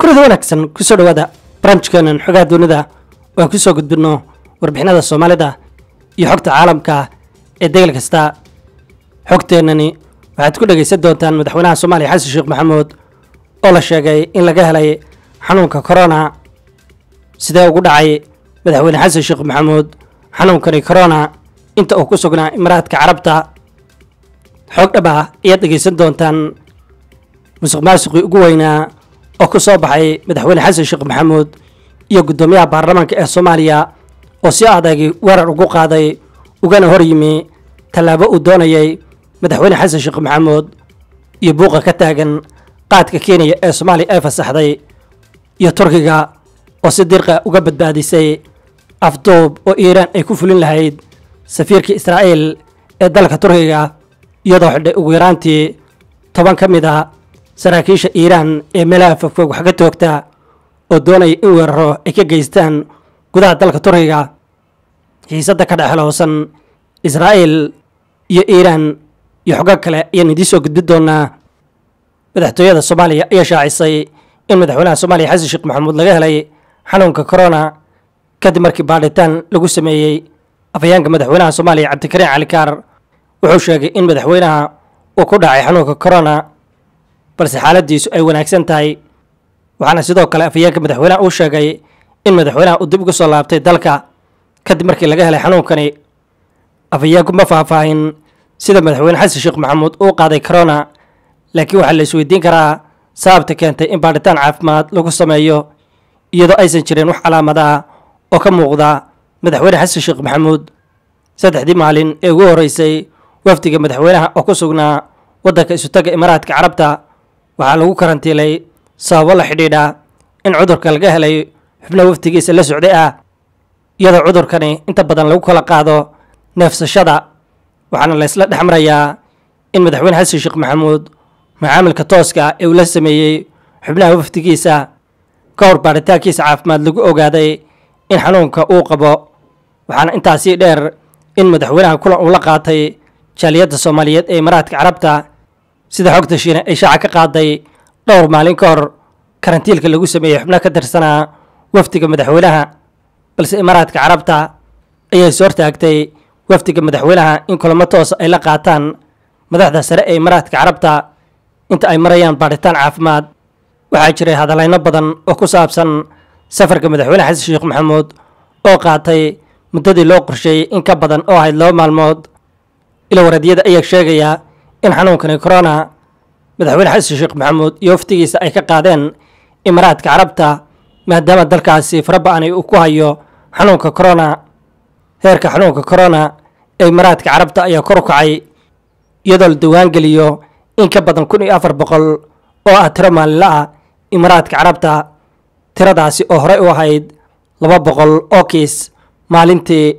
kulanida wanaagsan kusoo dhawaada barnaamijkeenan xogaha dunida oo aan kusoo gudbinno warbixinada soomaalida iyo xogta caalamka ee degel kasta xogteennani waxaad ku dhegaysan doontaan madaxweynaha soomaaliya xasan sheekh maxamuud oo la sheegay in laga helay xanuunka corona sidee ugu dhacay madaxweyne xasan sheekh maxamuud xanuunkani corona inta uu ku sugnaa imaaraadka carabta xoog dhab ah ayaad dhegaysan doontaan musuq maasuqii ugu weynaa oo ku soo baxay madaxweyne xasan sheekh maxamuud iyo guddoomiyaha baarlamaanka ee soomaaliya oo si adagi weerar ugu qaaday ugana hor yimi tallaabo uu doonayay madaxweyne xasan sheekh maxamuud iyo buuqa ka taagan qaadka kenya ee soomaaliya ay fasaxday iyo turkiga oo si dirqa uga badbaadisay afduub oo iiraan ay ku fulin lahayd safiirkii israa'iil ee dalka turkiga iyadoo xidhay ugu yaraantii toban ka mid a saraakiisha iiraan ee meelaha fogfog wax ka toogta oo doonaya in weeraro ay ka geystaan gudaha dalka turkiga xiisadda ka dhex helowsan israa'iil iyo iiraan iyo xogo kale ayaan idiin soo gudbin doonaa madaxtooyada soomaaliya ayaa shaacisay in madaxweynaha soomaaliya xasan sheekh maxamuud laga helay xanuunka corona kadib markii baadhitaan lagu sameeyey afhayaanka madaxweynaha soomaaliya cabdikariin cali kaar wuxuu sheegay in madaxweynaha uu ku dhacay xanuunka corona balse xaaladiisu ay wanaagsan tahay waxaana sidoo kale afhayeenka madaxweynaha uu sheegay in madaxweynaha uu dib uga soo laabtay dalka kadib markii laga helay xanuunkani afhayeenku ma faahfaahin sida madaxweyne xasan sheekh maxamuud uu qaaday corona laakiin waxaa la isweydiin karaa sababta keentay in baadhitaan caafimaad lagu sameeyo iyadoo aysan jirin wax calaamad ah oo ka muuqda madaxweyne xasan sheekh maxamuud saddexdii maalin ee ugu horreysay wafdiga madaxweynaha oo ku sugnaa waddanka isutaga imaaraadka carabta waxaa lagu karantiilay sababo la xidhiidha in cudurka laga helay xubno wafdigiisa la socday ah iyadoo cudurkani inta badan lagu kala qaado neefsashada waxaana la ysla dhex marayaa in madaxweyne xasan sheekh maxamuud macaamilka tooska ee uu la sameeyey xubnaha wafdigiisa ka hor baaritaankiisa caafimaad lagu ogaaday in xanuunka uu qabo waxaana intaasii dheer in madaxweynaha kulan uu la qaatay jaaliyadda soomaaliyeed ee imaaraadka carabta sida xogta shiine ay shaaca ka qaaday dhowr maalin ka hor karantiilka lagu sameeyey xubno ka tirsanaa wafdiga madaxweynaha balse imaaraadka carabta ayay soo hortaagtay wafdiga madaxweynaha in kulamo toosa ay la qaataan madaxda sare ee imaaraadka carabta inta ay marayaan baadhitaan caafimaad waxaa jiray hadallayno badan oo ku saabsan safarka madaxweyne xasan sheekh maxamuud oo qaatay muddadii loo qorsheeyey in ka badan oo ahayd laba maalmood ila waradyada ayaa sheegaya in xanuunkani corona madaxweyne xasan sheekh maxamuud iyo waftigiisa ay ka qaadeen imaaraadka carabta maadaama dalkaasi faraba-ani uu ku hayo xanuunka corona heerka xanuunka corona ee imaaraadka carabta ayaa kor u kacay iyadoo la diwaan geliyo in ka badan kun iyo afar boqol oo ah tiro maalinla ah imaaraadka carabta tiradaasi oo horey u ahayd laba boqol oo kiis maalintii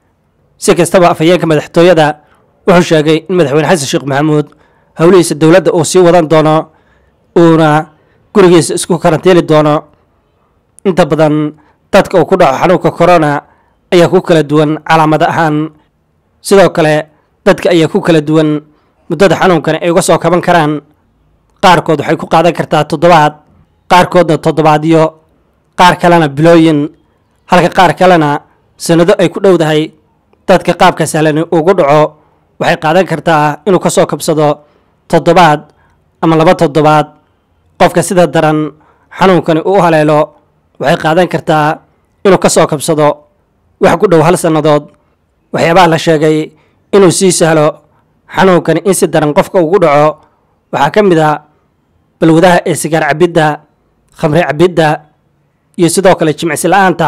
si kastaba afhayeenka madaxtooyada wuxuu sheegay in madaxweyne xasan sheekh maxamuud howlihiisa dowladda uu sii wadan doono uuna gurigiisa isku karantiili doono inta badan dadka uu ku dhaco xanuunka corona ayaa ku kala duwan calaamada ahaan sidoo kale dadka ayaa ku kala duwan muddada xanuunkani ay uga soo kaban karaan qaarkood waxay ku qaadan kartaa toddobaad qaarkoodna toddobaadyo qaar kalena bilooyin halka qaar kalena sanado ay ku dhowdahay dadka qaabka sahlani ugu dhaco waxay qaadan kartaa inuu ka soo kabsado toddobaad ama laba toddobaad qofka sida daran xanuunkani uu u haleelo waxay qaadan kartaa inuu ka soo kabsado wax ku dhow hal sannadood waxyaabaha la sheegay inuu sii sahlo xanuunkani in si daran qofka ugu dhaco waxaa ka mid a balwadaha ee sigaar cabidda khamri cabidda iyo sidoo kale jimicsi la-aanta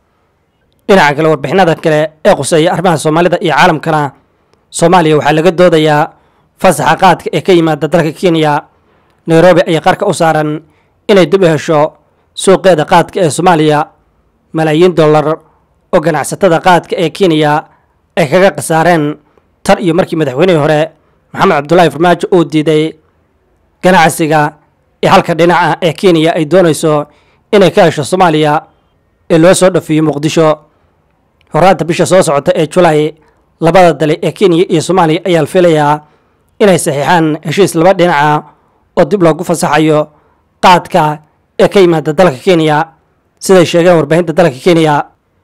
dhinaca kale warbixinada kale ee quseeya arrimaha soomaalida iyo caalamkana soomaaliya waxaa laga doodayaa fasaxa qaadka ee ka yimaada dalka kenya nairobi ayaa qarka u saaran inay dib u hesho suuqeeda qaadka ee soomaaliya malaayiin dollar oo ganacsatada qaadka ee kenya ay kaga khasaareen tan iyo markii madaxweynihii hore maxamed cabdulaahi farmaajo uu diiday ganacsiga ee halka dhinaca ee kenya ay doonayso inay ka hesho soomaaliya ee loo soo dhafiyo muqdisho horaanta bisha soo socota ee julay labada dale ee kenya iyo soomaaliya ayaa la filayaa inay saxiixaan heshiis laba dhinaca oo dib loogu fasaxayo qaadka ee ka yimaada dalka kenya siday sheegeen warbaahinta dalka kenya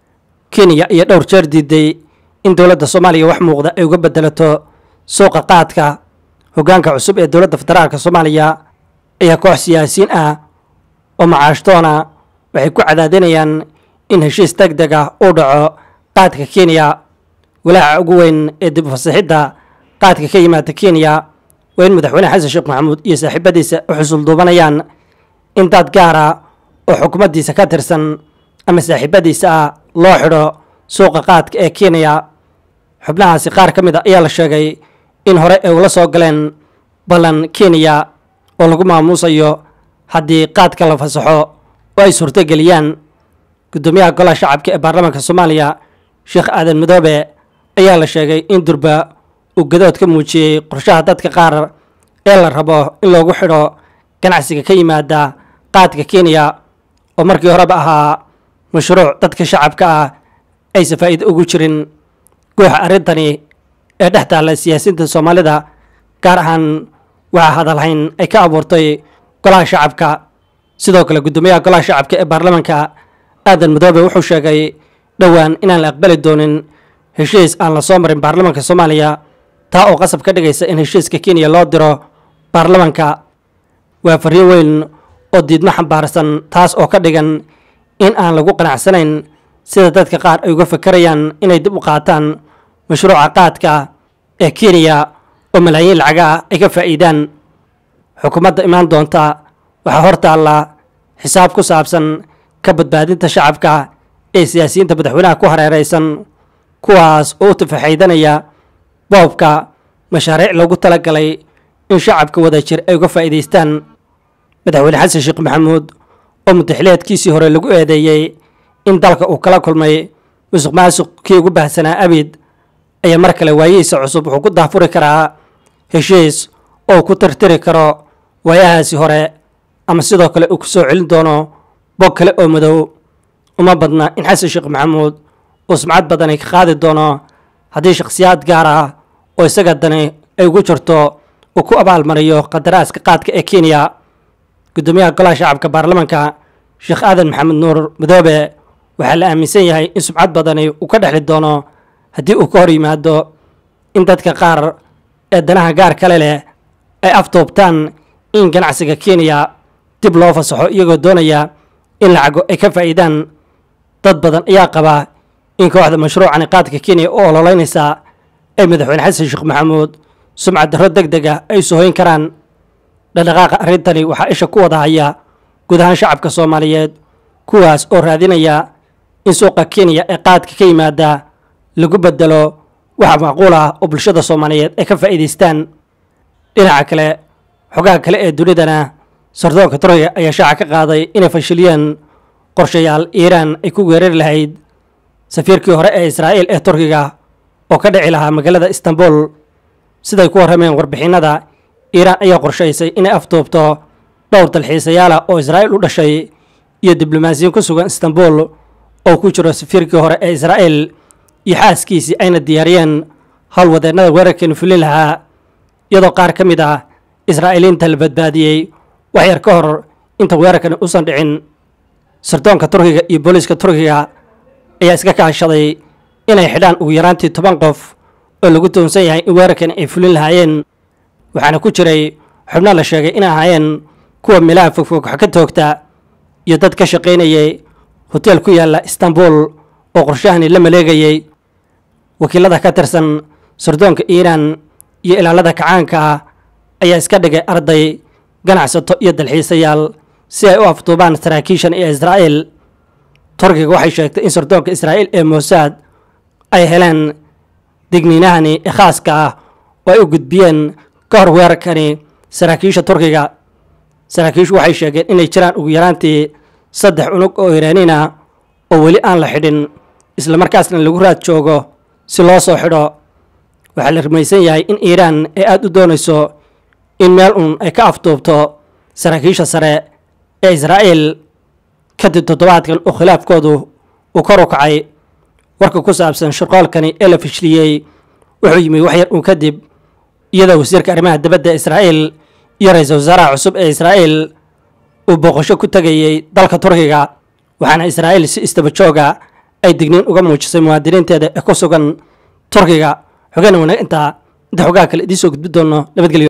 kenya iyo dhowr jeer diiday in dowladda soomaaliya wax muuqda ay uga bedelato suuqa qaadka hoggaanka cusub ee dowladda federaalk soomaaliya ayaa koox siyaasiyiin ah oo macaashtoona waxay ku cadaadinayaan in heshiis deg deg ah uu dhaco qaadka kenya walaaca ugu weyn ee dib ufasaxidda qaadka ka yimaada kenya waa in madaxweyne xasan sheekh maxamuud iyo saaxiibadiisa u xusul duubanayaan in dad gaara oo xukuumaddiisa ka tirsan ama saaxiibadiisa ah loo xidho suuqa qaadka ee kenya xubnahaasi qaar ka mid a ayaa la sheegay in hore ay ula soo galeen ballan kenya oo lagu maamuusayo haddii qaadka la fasaxo oo ay suurtogeliyaan guddoomiyaha golaha shacabka ee baarlamaanka soomaaliya sheekh aadan madoobe ayaa la sheegay in durba uu gadood ka muujiyey qorshaha dadka qaar ee la rabo in loogu xidho ganacsiga ka yimaada qaadka kenya oo markii horeba ahaa mashruuc dadka shacabka ah aysan faa'iido ugu jirin gooxa arrintani ee dhex taalla siyaasiyiinta soomaalida gaar ahaan waxaa hadalhayn ay ka abuurtay golaha shacabka sidoo kale guddoomiyaha golaha shacabka ee baarlamaanka aadan madoobe wuxuu sheegay dhowaan inaan la aqbali doonin heshiis aan la soo marin baarlamaanka soomaaliya taa oo qasab ka dhigaysa in heshiiska kenya loo diro baarlamaanka waa fariin weyn oo diidmo xambaarsan taas oo ka dhigan in aan lagu qanacsanayn sida dadka qaar ay uga fakarayaan inay dib u qaataan mashruuca qaadka ee kenya oo malaayiin lacaga ah ay ka faa'iidaan xukuumadda imaan doonta waxaa hor taalla xisaab ku saabsan ka badbaadinta shacabka ee siyaasiyiinta madaxweynaha ku hareeraysan kuwaas oo u tafaxaydanaya boobka mashaariic loogu talagalay in shacabka wadajir ay uga faa'iidaystaan madaxweyne xasan sheekh maxamuud oo mudaxileedkiisii hore lagu eedeeyey in dalka uu kala kulmay musuq maasuq kii ugu baahsanaa abid ayaa mar kale waayihiisa cusub wuxuu ku daafuri karaa heshiis oo ku tirtiri karo waayahaasi hore ama sidoo kale uu ku soo celin doono bog kale oo madow uma badna in xasan sheekh maxamuud uu sumcad badani ka qaadi doono haddii shakhsiyaad gaar ah oo isaga dani ay ugu jirto uu ku abaalmariyo qadaraaska qaadka ee kenya guddoomiyaha golaha shacabka baarlamaanka sheekh aadan maxamed nuur madoobe waxaa la aaminsan yahay in sumcad badani uu ka dhexli doono haddii uu ka hor yimaado in dadka qaar ee danaha gaar kale leh ay aftoobtaan in ganacsiga kenya dib loo fasaxo iyagoo doonaya in lacago ay ka faa'iidaan dad badan ayaa qaba in kooxda mashruucani qaadka kenya u ololeynaysa ay madaxweyne xasan sheekh maxamuud sumcad darro deg deg ah ay soohoyn karaan dhaqdhaqaaqa arrintani waxaa isha ku wada haya guud ahaan shacabka soomaaliyeed kuwaas oo raadinaya in suuqa kenya ee qaadka ka yimaada lagu bedelo waxa macquul ah oo bulshada soomaaliyeed ay ka faa'iidaystaan dhinaca kale xogaha kale ee dunidana sardoonka turkiga ayaa shaaca ka qaaday inay fashiliyeen qorshayaal iiraan ay ku weerari lahayd safiirkii hore ee israa'iil ee turkiga oo ka dhici lahaa magaalada istanbul siday ku warrameen warbixinada iiraan ayaa qorshaysay inay afduubto dhowr dalxiisayaala oo israa'iil u dhashay iyo diblomaasiyiin ku sugan istanbul oo ku jiro safiirkii hore ee israa'iil iyo xaaskiisii ayna diyaariyeen howlwadeennada weerarkeenu fulin lahaa iyadoo qaar ka mid ah israa'iiliinta la badbaadiyey wax yar ka hor inta weerarkani usan dhicin sardoonka turkiga iyo booliiska turkiga ayaa iska kaashaday inay xidhaan ugu yaraantii toban qof oo lagu toonsan yahay in weerarkani ay fulin lahaayeen waxaana ku jiray xubno la sheegay inay ahaayeen kuwa meelaha fogfog wax ka toogta iyo dad ka shaqaynayay hoteel ku yaalla istanbul oo qorshahani la maleegayey wakiilada ka tirsan sardoonka iiraan iyo ilaalada kacaanka ah ayaa iska dhigay arday ganacsato iyo dalxiisayaal si ay u afduubaan saraakiishan iyo israa'iil turkiga waxay sheegtay in sardoonka israa'iil ee mosaad ay heleen digniinahani ee khaaska ah oo ay u gudbiyeen ka hor weerarkani saraakiisha turkiga saraakiishu waxay sheegeen inay jiraan ugu yaraantii saddex unug oo iiraaniin ah oo weli aan la xidhin islamarkaasna lagu raad joogo si loo soo xidho waxaa la rumaysan yahay in iiraan ay aada u doonayso in meel uun ay ka afduubto saraakiisha sare ee israa'iil kadib toddobaadkan oo khilaafkoodu uu kor u kacay warka ku saabsan shirqoolkani ee la fishiliyey wuxuu yimi wax yar uun kadib iyadoo wasiirka arrimaha dibadda israa'iil iyo ra-iisul wasaaraha cusub ee israa'iil uu booqasho ku tegayey dalka turkiga waxaana israa'iil si istaba jooga ay digniin uga muujisay muwaadiniinteeda ee ku sugan turkiga xogeyna wanaag intaa inta xogaha kale idiin soo gudbi doono nabadgelyo